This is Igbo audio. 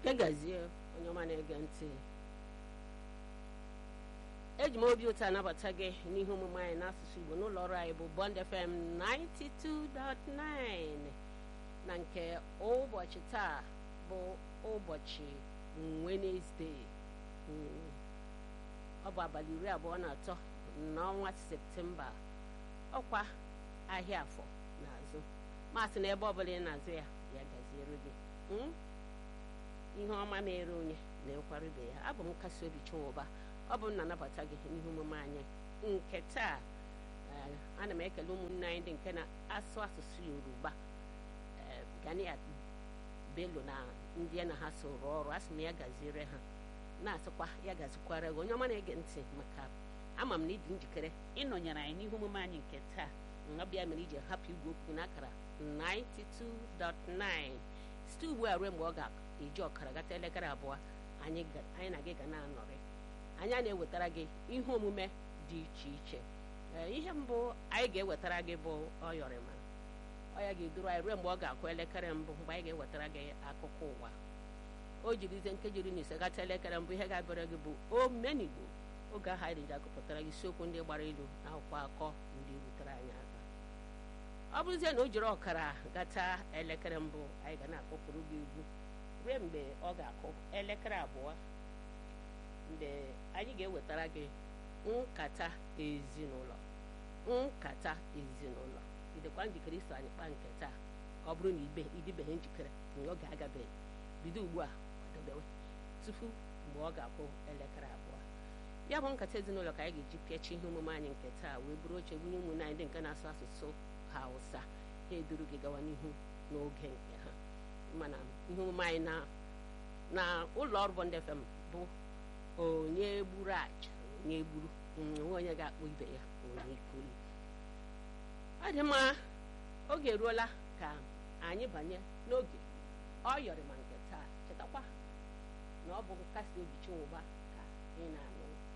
kegazie onye ọma na-ege ntị eji m obi ụtọ anabata gị n'ihe omume anyị n'asụsụ igbo n'ụlọ ọrụ anyị bụ bond fm 92.9 na nke ụbọchị taa bụ ụbọchị wenesde ọ bụ abalị iri abụọ na atọ n'ọnwa septemba ọkwa ahịa afọ n'azụ masị na ebe ọbụla ị na-azụ ya ya gaziere gị ihe ọma mere onye na-ekwara ibe ya abụ m nkasi obi chinwụba ọ bụ m na-anabata gị n'ihe omume anyị nke taa ana m ekele ụmụnne anyị ndị nke na-asụ asụsụ yoruba gania bello na ndị ya na ha so rụọ ọrụ asị m ya gaziere ha na-asịkwa ya gazikwara gị onye ọma na-ege ntị maka ama m na ịdị njikere ịnọnyere anyị n'ihe omume anyị nke taa ọbịa mere iji hapụ igwe okwu n'akara 92.9 site ugbu a ruo mgbe ọ ga-eji ọkara gata elekere abụọ anyị na gị ga na-anọrị anyị na-ewetara gị ihe omume dị iche iche ihe mbụ anyị ga-ewetara gị bụ ọyọrịma ọ ya ga-eduru anyị ruo mgbe ọ ga-akụ elekere mbụ mgbe anyị ga-ewetara gị akụkọ ụwa o jirizie nkejiri na ise gata elekere mbụ ihe ga-abịara gị bụ omenigbo oge ahụ anyị ji agụpụtara gị isiokwu ndị gbara ilu na akwụkwọ akọ ndị rutere anyị aka ọ bụrụzie na o jiri ọkara gata elekere mbụ anyị ga na-akpọpụrụ gị egwu ruo mgbe ọ ga-akụ elekere abụọ mgbe anyị ga-ewetara gị nkata ezinụlọ nkata ezinụlọ idekwa njikere iso anyị kpaa nke taa ọ bụrụ na ibe idibeghị njikere na oge agabeghị bido ugbu a kwadobewe tupu mgbe ọ ga-akụ elekere abụọ ya bụ nkata ezinụlọ ka anyị ga-eji pịachi ihe omume anyị nke taa wee bụrụ oche bunye ụmụnne anyị ndị nke na-asụ asụsụ hausa ha eduru gị gawa n'ihu n'oge nke ha mana ihe omume anyị na ụlọ ọrụ Bond FM bụ onye gburu aja onye gburu nwe onye ga-akpọ ibe ya onye ikuli ọ dị mma oge eruola ka anyị banye n'oge ọ yọrị ma nke taa chetakwa na ọ bụ nkasi obi chinwụba ka ị na-anụ